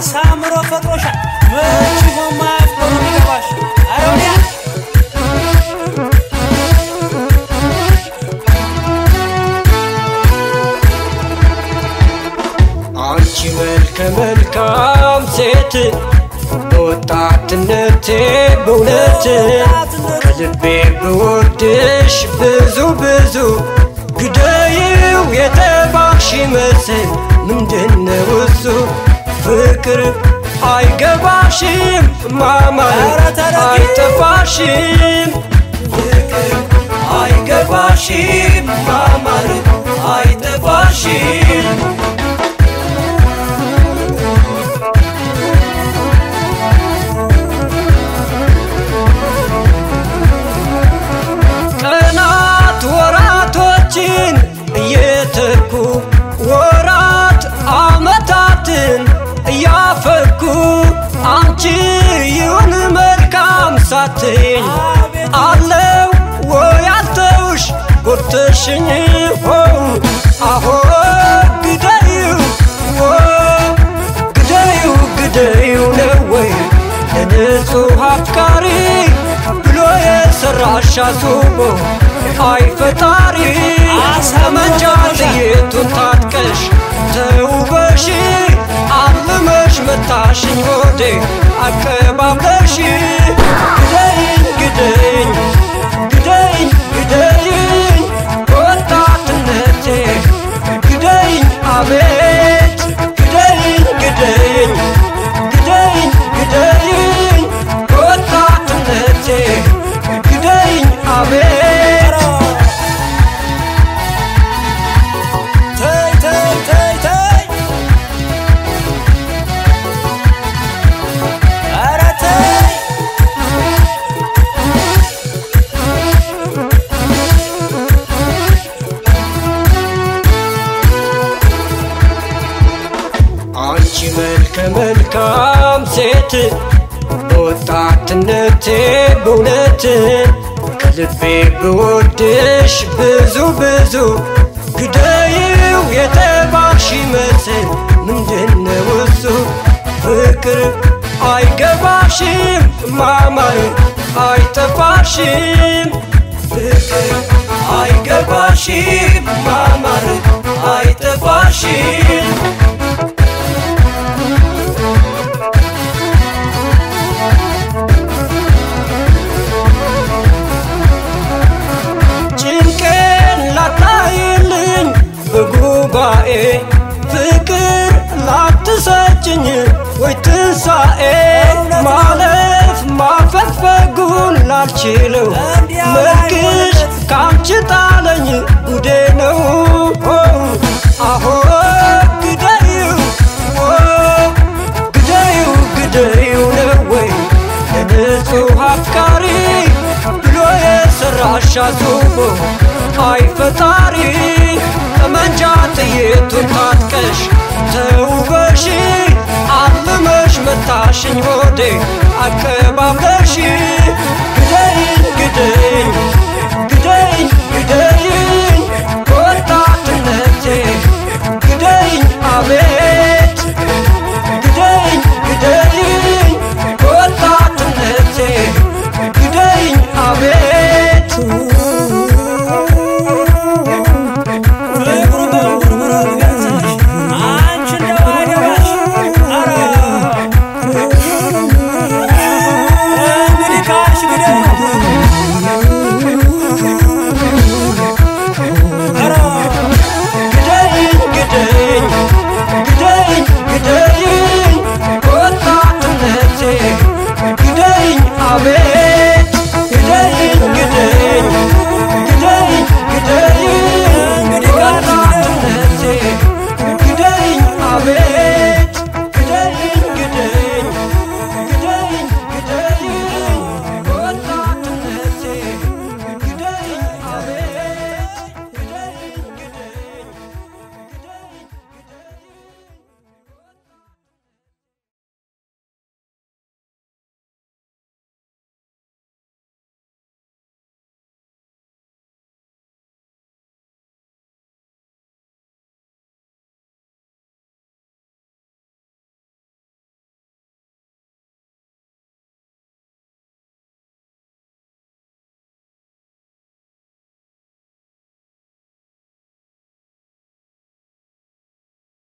አሳምሮ ፈጥሮሻል። መች በማያፍቆ ነው የሚገባሽ። ኧረ ወዲያ አንቺ መልከ መልካም ሴት በወጣትነቴ በእውነት ከልቤ ብወድሽ ብዙ ብዙ ግደይው የተባሽ መስል ምንድነው እሱ ፍቅር አይገባሽም ማማር ኧረ ተረጋጊ። አይጠፋሽም ፍቅር አይገባሽም ማማር አይጠፋሽም ቀናት ወራቶችን እየተኩ ወራት አመታትን እያፈኩ አንቺ ይሁን መልካም ሳትኝ አለው ወይ አልተውሽ ጎርተሽኝ ሆው አሆ ግደዩ ዎ ግደዩ ግደዩ ነው ወይ ለንጹሕ አፍቃሪ ብሎ የሰራሽ አስቦ አይ ፈጣሪ አሰመንጃ ጥይቱን ታጥቀሽ ተውበሽ አልመሽ መታሽኝ ሆዴ አቀባብለሽ ግደይኝ ግደይኝ ግደይኝ ግደይኝ ወጣትነቴ ግደይኝ አቤት ግደይኝ ግደይኝ ግደይኝ ግደይኝ ወጣትነቴ ግደይኝ አቤት ተይ ተይ ተይ ተይ ኧረ ተይ አንቺ መልከ መልካም ሴት በወጣትነቴ በእውነት ከልቤ ብወድሽ ብዙ ብዙ ግደይው የተባሽ መስል ምንድነው እሱ ፍቅር አይገባሽም ማማር አይጠፋሽም ፍቅር አይገባሽም ማማር አይጠፋሽም ጭንቄን ላታይልኝ በጉባኤ ፍቅር ላትሰጭኝ ወይ ትንሣኤ ማለፍ ማፈግፈጉን ላልችለው መልክሽ ካንቺ ጣለኝ ጉዴ ነው አሆ ግደዩ ግደዩ ግደዩ ነው ወይ ለንጹሕ አፍቃሪ ብሎ የሰራሽ አስቦ አይ ፈጣሪ ጠመንጃ ጥይቱን ታጥቀሽ ተውበሽ አልመሽ መታሽኝ ሆዴ አቀባብለሽ ግደይኝ ግደይኝ